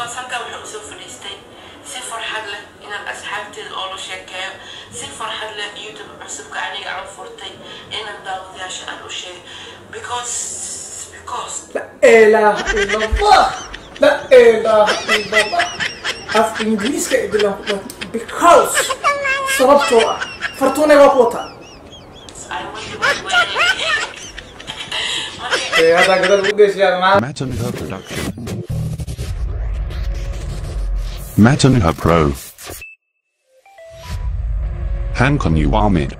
because halkaa wuxuu usoo fadhiistay si farxad leh inaan asxaabteeda oo la sheekeeyo si farxad leh youtube cusubka aniga aan furtay inaan daawadayaasha aan u sheegay because because La ilaha illallah. La ilaha illallah. Af Ingiriiska idilan ku dhaho because sababtoo ah fartuunay waa ku wataa. I want to be wearing marka Ee hadda gadal ugu geeshiyaa maa. Matanha Production. Matanha Pro. Hankon Uwamid.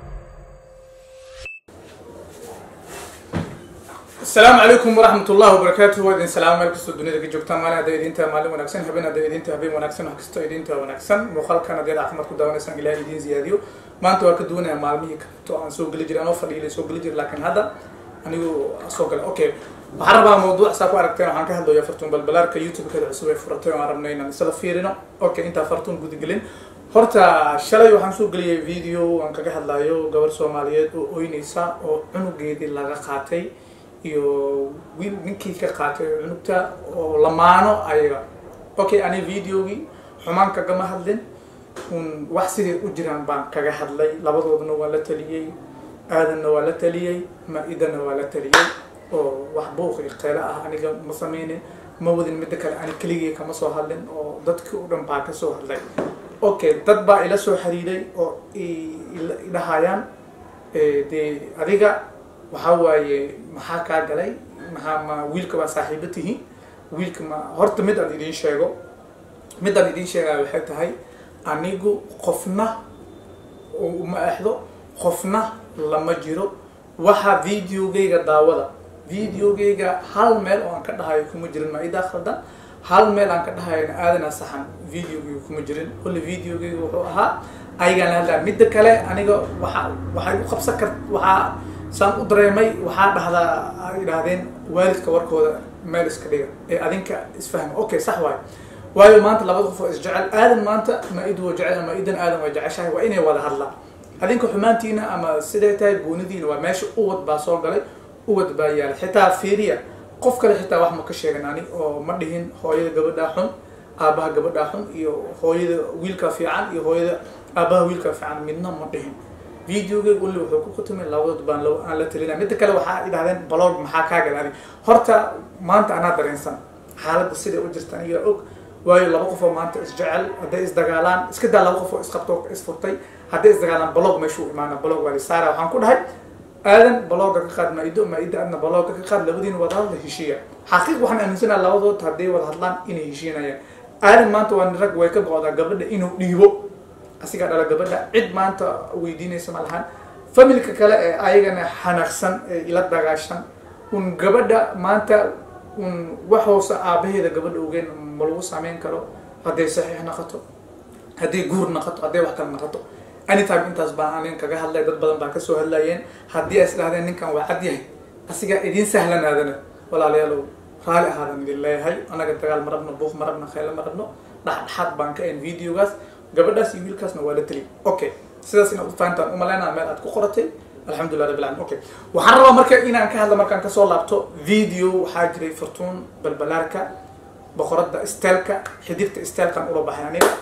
asalaamu calaykum waraxmat ullahi wabarakaatuhu waa idin salaamo meel kastoo dunida ka joogtaan maalin hadday idinta maalin wanaagsan habeen hadday idinta habeen wanaagsan wax kastoo idinta wanaagsan muuqaalkan haddaad caafimaad ku daawanaysaan ilahay idiin ziyaadiyo maanta waa ka duwanaya maalmihii kaleto aan soo geli jiray anoo fadhiilay soo geli jiray laakiin hadda anigu soo galay okay waxaan rabaa mawduuc saa ku aragteen waxaan ka hadlayaa fartuun balbalaarka youtube-keeda cusub ee furatay oo aan rabnay inaan isla fiirino okay intaa fartuun gudagelin horta shalay waxaan soo geliyay video aan kaga hadlayo gabar soomaaliyeed oo oynaysa oo cunugeedii laga qaatay iyo wiil ninkii ka qaatay cunugta oo lamaano ayaga okay ani videogii xumaan kagama hadlin un wax siday u jiraan baan kaga hadlay labadoodna waa la taliyey aadanna waa la taliyey ma-idana waa la taliyey oo wax buuqi qeelo ah aniga ma sameynin ma wadin midda kale ani keligii kama soo hadlin oo dadkii o dhan baa ka soo hadlay okay dad baa ila soo xiriiray oo i- ila- idhahayaan eh, dee adiga waxaa waaye maxaa kaa galay maxaa ma wiilka baa saaxiibo tihiin wiilka ma horta mid aan idiin sheego mid aan idiin sheegaya waxay tahay anigu qofna uma exdo qofna lama jiro waxa videogayga daawada videogayga hal meel oo aan ka dhahayo kuma jirin ma-idaa khaldan hal meel aan ka dhahayona aadana saxan videogayga kuma jirin kulli videogayga wuxuu ahaa ayagaan la hadlaya midda kale aniga waxa waxay u qabsan kart waxaa saan u dareemay waxaa dhahdaa ay idhaahdeen waalidka warkooda meel iska dhiga ee adinka isfahma okay sax waayo waayo maanta labada qof oo isjecel aadan maanta ma-id waa jecel ma-idan aadan waa jeceshahay waa inay wada hadlaan adinka xumaantiina ama siday tahay goonidiina waa meesha uwad baa soo galay uwad baa yaala xitaa fiiriya qof kale xitaa wax ma ka sheegan ani oo ma dhihin hooyada gabadhaa xun aabaha gabadhaa xun iyo hooyada wiilka fiican iyo hooyada aabaha wiilka fiican midna ma dhihin videogay wali wuxuu ku kutumay labadood baan lo- aan la talinaya midda kale waxaa idhahdeen blog maxaa kaa gala adig horta maanta anaa dareensan xaaladda siday u jirta aniga og waayo laba qof oo maanta isjecel hadday isdagaalaan iska daa laba qof oo isqabto oo isfurtay hadday isdagaalaan blog meeshuu imaana blog waa lisaara waxaan ku dhahay aadan blogga ka qaad ma-ido ma-ida adna blogga ka qaad labadiina wada hadla heshiiya xaqiiq waxaan aaminsanaha labadood hadday wada hadlaan inay heshiinayaan aadan maanta waa nin rag way ka go-daa gabadha inuu dhiibo asigaa dhala gabadha cid maanta weydiinaysa ma lahan familka kale ee ayagana xanaaqsan ee ila dagaashan un gabadha maanta un wax hoose aabaheeda gabadha ogeen ma lagu sameyn karo hadday saxiix naqato hadday guur naqato hadday wax kale naqato anytime intaas baan anin kaga hadlay dad badan baa kasoo hadlayeen haddii ay isdhahdeen ninkan waa cad yahay asigaa idiin sahlan aadana walaalayaalow raali ahaadan idin leeyahay anaga dagaal ma rabno buuq ma rabno khaylo ma rabno dhexdhexaad baan ka ahayn videogaas gabadhaas iyo wiilkaasna waa la teliy okay sidaas inaad u fahantaan umalaynaa meel aad ku qoratay alxamdulilah rabbil alamin okay waxaan rabaa marka inaan ka hadla markaan kasoo laabto video waxaa jiray fartuun balbalaarka boqoradda stelka xidigta stelkan ula baxay aniga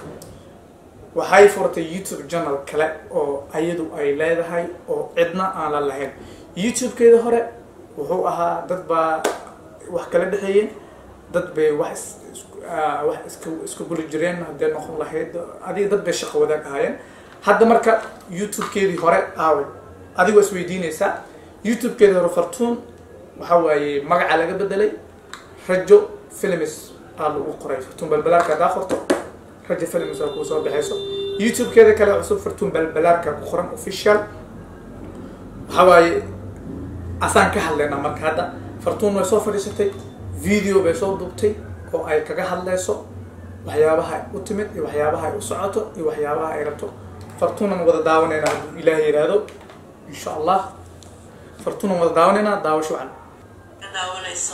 waxay furtay youtube channel kale oo ayadu ay leedahay oo cidna aan la lahayn youtube-keeda hore wuxuu ahaa dad baa wax kala dhexeeyeen dad bay wax is- is- ah, wax iska iska guli jireen haddee noqon lahayd adiga dad bay shaqo wadaag ahaayeen hadda marka youtube-keedii hore aaway adigoo isweydiinaysaa youtube-keedii hore fartuun waxa waaye magaca laga bedelay rajo films aa lagu qoray fartuun balbalaarka haddaa qorto rajo films aa kuu soo baxayso youtube-keeda kale cusub fartuun balbalaarka ku qoran official waxa waaye asaan ka hadlaynaa marka hadda fartuun way soo fadhiisatay video bay soo duubtay oo ay kaga hadlayso waxyaabaha ay u timid iyo waxyaabaha ay u socoto iyo waxyaabaha ay rabto fartuunan wada daawanaynaa hadduu ilaahay yidhaahdo insha allah fartuunan wada daawanaynaa daawasho wacan ka daawanayso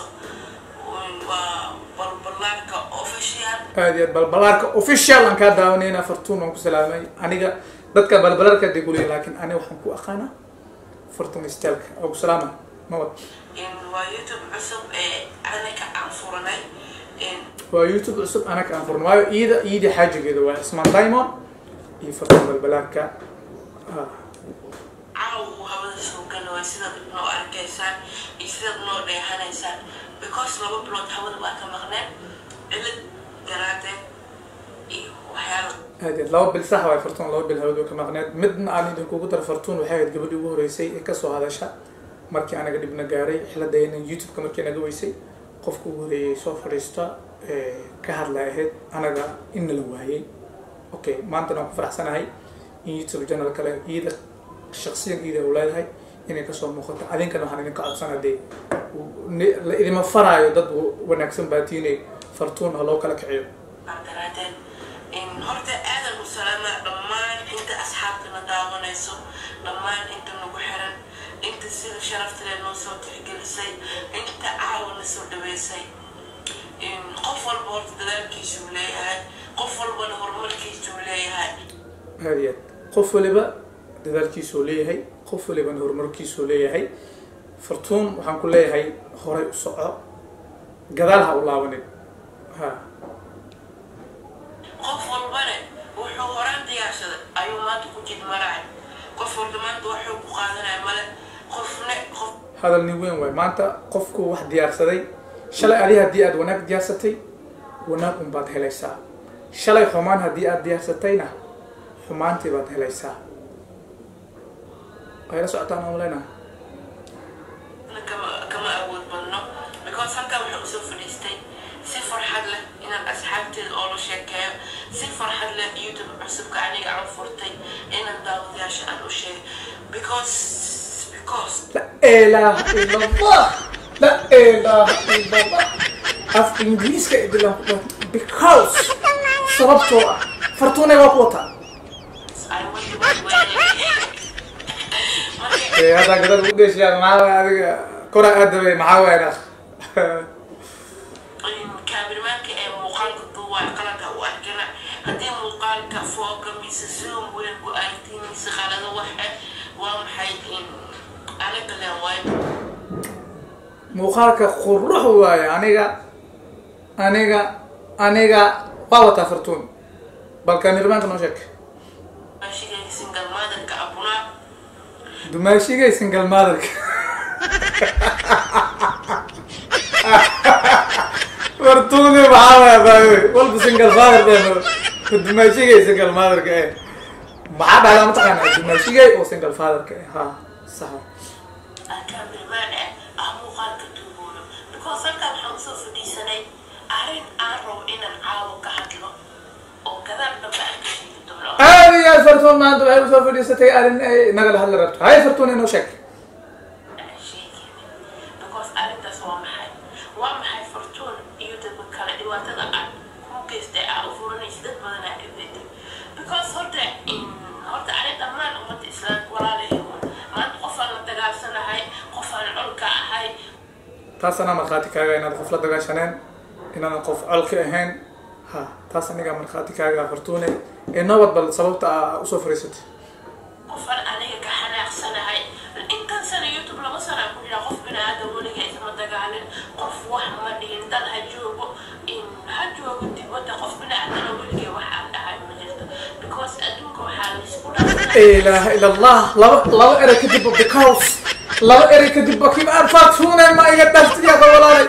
waa balbalaarka official aad iyo aad balbalaarka official aan kaa daawanaynaa fartuun waan ku salaamay aniga dadka balbalaarka dee guliya laakiin aniga waxaan ku aqaanaa fartuun stylka oo ku salaama mawad in waa youtube cusub ee anaga aan furanay in waa youtube cusub anaga aan furno waayo iida iidii xaajigeeda waa ismaan diamond iyo fartuun balbalaarka ah caawa uu hawada soo galaway sidaad noo arkaysaan iyo sidaad noo dheehanaysaan because laba bilood hawada baa ka maqneen cilad daraadeed iyo waxyaala aad iyo aad laba bil sax waay fartuun laba bil hawadu ka maqneed midna aan idinkugu daro fartuun waxay ahayd gabadhii ugu horeysay ee kasoo hadasha markii anaga dhibna gaaray xiladayna youtube-ka markii naga weysay qofka ugu horeeyay soo fadhiista ee ka hadlay ahayd anaga in nala waayay okay maantana waan ku faraxsanahay in youtube channel kale iida shaksiyan iida u leedahay inay kasoo muuqato adinkana waxaan idinka codsana dee ni- la idima faraayo dad wanaagsan baatiinay fartuun ha loo kala kiciyo baa daraadeed in horta aadan u salaama dhammaan inta asxaabtana daawanayso dhammaan inta nagu xiran inta sida sharafta leh noo soo tixgelisay inta caawina soo dhaweysay in qof walba horta dadaalkiisuu leeyahay qof walbana horumarkiisuu leeyahay aad iyo aad qof waliba dadaalkiisuu leeyahay qof walibana horumarkiisuu leeyahay fartuun waxaan ku leeyahay horay u soco gadaal ha u laabanin ha qof walbana wuxuu horaan diyaarsaday ayuu maanta ku jid maracay qof walba maanta waxuu ku qaadanaya male qofne qof hadal nin weyn waay maanta qofku wax diyaarsaday shalay adi haddii aad wanaag diyaarsatay wanaag un baad helaysaa shalay xumaan haddii aad diyaarsatayna xumaantii baad helaysaa ay la socotaan aan leenahay kama kama awood badno because halkan wuxuu usoo fadhiistay si farxad leh inaan asxaabteeda oo la sheekeeyo si farxad leh youtube cusubka aniga aan furtay inaan daawadayaasha aan u sheego because because لا إله إلا الله لا إله إلا الله af ingiriiska idila because sababtoo ah fartuunay waa ku wataa I want to be marka haddaa gadal ugu dheeshiyaa maxaa waay adiga kora aadabay maxaa waay na kaamiramanka ee muuqaalka duuwaa qalanka u arkana haddii muuqaalka fooga mise zoom weyn ku aragtiin mise qalado waxe waa maxay in anaga leen waay muuqaalka qurux waaye aniga aniga aniga waa wataa fartuun bal kaamiramanka noo sheeg ashigayga single motherka abunaa dumaashigay single motherka fartuuni maxaa waaya baawe walba single father dheeno dumaashigay single motherka eh maxaa dhahdaa mataqaanaa dumaashigay oo single fatherka eh ha sax kaamiramaan eh ah muuqaalka duuboono because halkan waxaan usoo fadhiisanay arrin aan rabo inaan caawo ka hadlo oo gadaal dambe aan ka sheegi doono aad iyo aad fartuun maanta waxay usoo fadhiisatay arrin ay nagala hadli rabto hay fartuun inoo sheeg aan sheegin because arrintaas waa maxay waa maxay fortuun iyo dadka kale dhibaatada aad ku geystay aa u furanaysa dad badan aa dhibeytay because horta in horta ani dhammaan ummadda islaamka walaalahay maanta qof aan la dagaalsanahay qof aan colka ahay taas anaa markhaati kaaga inaad qof la dagaashaneen inaadan qof colka ahayn ha taas anigaa markhaati kaaga fartuune ee nabad bal sababta aa usoo fadhiisatay qofan aniga ka xanaaqsanahay intan sana youtube laba sana ku jira qof biniaadan weliga isma dagaalin qof wax ma dhihin dad ha joogo in ha joogo dibadda qof biniaadan weligay wax aan dhahay ma jirto because adduunka waxaa laisku dhaafsanaya ilaaha ila allah laba laba erey kadib because laba erey kadib bakiib aan fartuune ma iga dhaftiyaada walaalay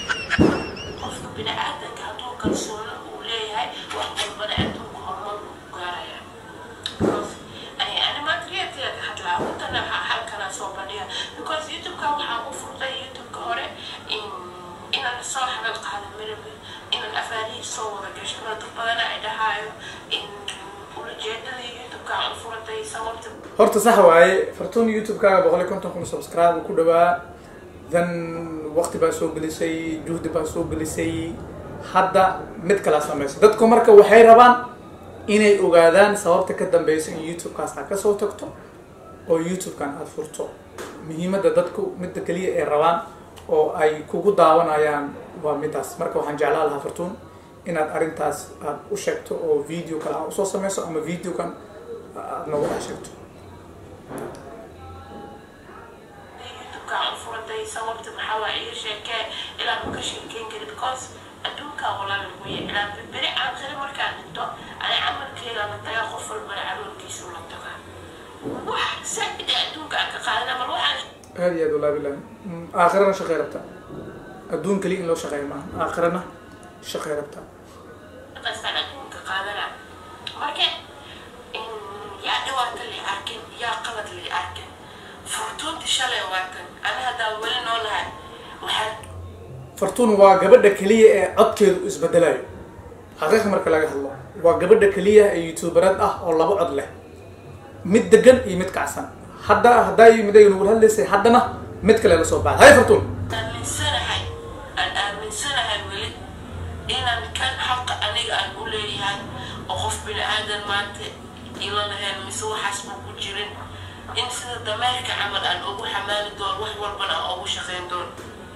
qofka biniaadanka hadduu kalsoono uu leeyahay wax walbana adduunka horumar uu ku gaaraya because ani ani maanta reerkayga ka hadlaa intana halkana soo bandhiga because youtubeka waxaan u furtay youtubeka hore in inaan soo hadal qaado mirabi inaan afaarihi soo wada gasho dad badan ay dhahaayo in ulajeedadii youtubeka aan u furatay sababta horta sax waaye fartuun youtube-kaaga boqol iyo konton kun subscribe ku dhawaa then waqti baa soo gelisay juhdi baa soo gelisay hadda mid kala samaysa dadku marka waxay rabaan inay ogaadaan sababta ka dambeysa in youtube-kaas aad kasoo tagto oo youtube-kan aada furto muhiimadda dadku midda keliya ay rabaan oo ay kugu daawanayaan waa midaas marka waxaan jeclaan lahaa fartuun inaad arrintaas aad u sheegto oo video kale aad usoo sameyso ama videokan aad noogu dhex sheegto youtubeka aan u furatay sababta maxaa waa iga sheekee ilaa ma ka sheekeyn kari because adduunka camalkaa walaa lagu ilaa beri aakhire markaan dhinto ani camalkeeda la tagaa qof walbana caloolkiisu la tagaa wax saida adduunka aan ka qaadana bal waxaan aada iyo aad walaa bilahi aakhirana shaqay rabtaa adduun kaliya in loo shaqeeyo maaha aakhirana shaqay rabtaa qaystaan adduunka qaadana marka yaa dhibaata li arkin yaa qalad li arkin furtuunti shalay waatan ani haddaa weli noolahay waxaan fartuun waa gabadha keliya ee codkeedu isbedelayo xaqiiqa marka laga hadlo waa gabadha keliya ee youtuberad ah oo laba cod leh mid degan iyo mid kacsan hadda haddaa mid ay nagu hadlaysay haddana mid kale la soo baxay hay fartuun aaminsanahay aan aaminsanahay weli inaan kan xaqa aniga aan u leeyahay oo qof bini aadan maanta ila lahayn mise waxaas buu ku jirin in sida dameerka camal aan ugu xamaali doono wax walbana aan ugu shaqayn doono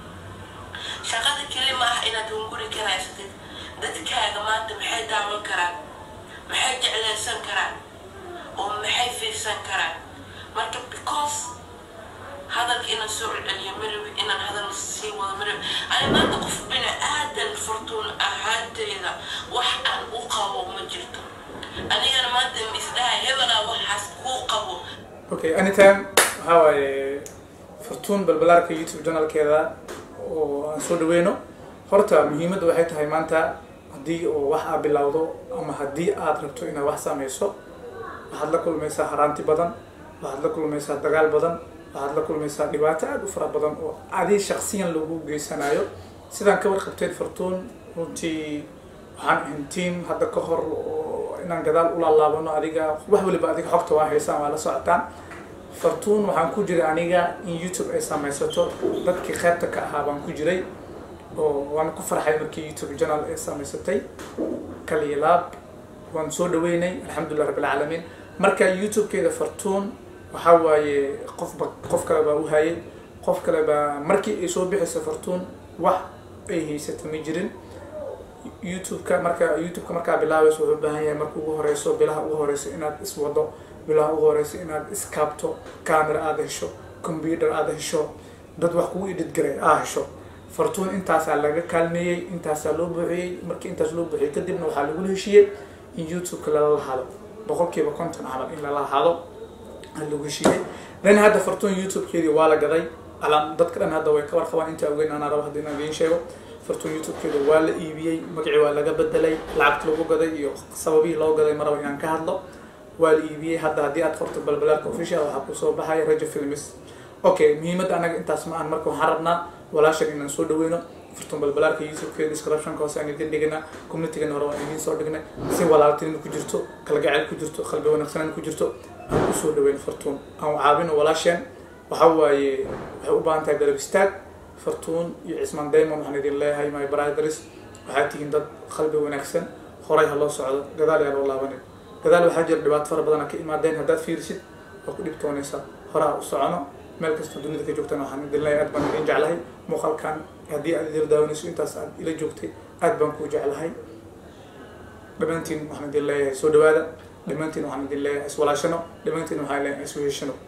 shaqada keli ma ah inaad hunguri karaysatid dadkaaga maanta maxay daawan karaan maxay jeclaysan karaan oo maxay fiirsan karaan marka because hadalka inaan soo celceliyo marabi inaan hadal sii wado marabi ani maanta qof bini aadan furtuun ahaanteyda wax aan u qabo ma jirto anigana maanta isdhaha hebelaa waxaas kuu qabo okay anytime waxaa waaye fartuun balbalaarka youtube channelkeeda oo aan soo dhaweyno horta muhiimadda waxay tahay maanta haddii oo wax aad bilowdo ama haddii aad rabto inaad wax sameyso waxaad la kulmaysaa haraanti badan waxaad la kulmaysaa dagaal badan waxaad la kulmaysaa dhibaato aada u fara badan oo adi shaksiyan lagu geysanayo sidaan ka warqabteed fartuun runtii waxaan ahayn team hadda ka hor oo inaan gadaal ulaalaabano adiga wax waliba adiga xogta waa haysaan waa la socotaan fartuun waxaan ku jiray aniga in youtube ay samaysato dadkii qaybta ka ahaa baan ku jiray oo waan ku farxay markii youtube channel ay samaysatay kalilaab waan soo dhaweynay alxamdulilah rabbilcaalamiin marka youtube-keeda fartuun waxaa waaye qofba qof kale baa u hayay qof kale baa markii ay soo bixayso fartuun wax ay haysata ma jirin youtube-ka marka youtube-ka markaa bilaabayso wuxuu u baahan yahay marka ugu horeyso bilaha ugu horeyso inaad iswado bilaha ugu horeyso inaad iskaabto camera aada hesho computer aada hesho dad wax kugu idhidgaray aa hesho fartuun intaasaa laga kaalmeeyey intaasaa loo buuxiyey markii intaas loo buuxiyey kadibna waxaa lagula heshiiyey in youtube-ka lala lahado boqolkiiba konton camal in lala lahado lagu heshiiyey then hadda fartuun youtube-keedii waa la gaday alam dadka dhan hadda way ka warqabaan intaa ogeyn anaa rabo hadda inaan idiin sheego fartuun youtube-keeda waa la iibiyey magacii waa laga bedelay lacagta lagu gaday iyo sababihii loo gaday maraba inaan ka hadlo waa la iibiyey hadda haddii aad qorto balbalaarka official waxaa kusoo baxaya rajo films okay muhiimadda anaga intaas ma aan marka waxaan rabnaa walaashan inaan soo dhaweyno fartuun balbalaarka youtube-keeda descriptionka hoose aan idin dhigana communitygana hore waan idiin soo dhignay si walaaltinimo ku jirto kalgacayl ku jirto qalbi wanaagsanaan ku jirto aan usoo dhaweyno fartuun aan caabino walaasheen waxaa waaye waxay u baahan tahay garab istaag fartuun iyo cismaan daymon waxaan idin leeyahay my brothers waxaad tihiin dad qalbi wanaagsan horay ha loo socdo gadaal yaa loo laabanin gadaal waxaa jira dhibaato fara badan ka imaadeen haddaad fiirisid waa ku dhibtoonaysaa horaa u socono meel kasta dunida ka joogtana waxaan idin leeyahay aad baan idin jeclahay muuqaalkan haddii aad idil daawanayso intaas aad ila joogtay aad baan kuu jeclahay dhammaantiin waxaan idin leeyahay soo dhawaada dhammaantiin waxaan idin leeyahay iswalaashano dhammaantiin waxaan leeyahay isweheshano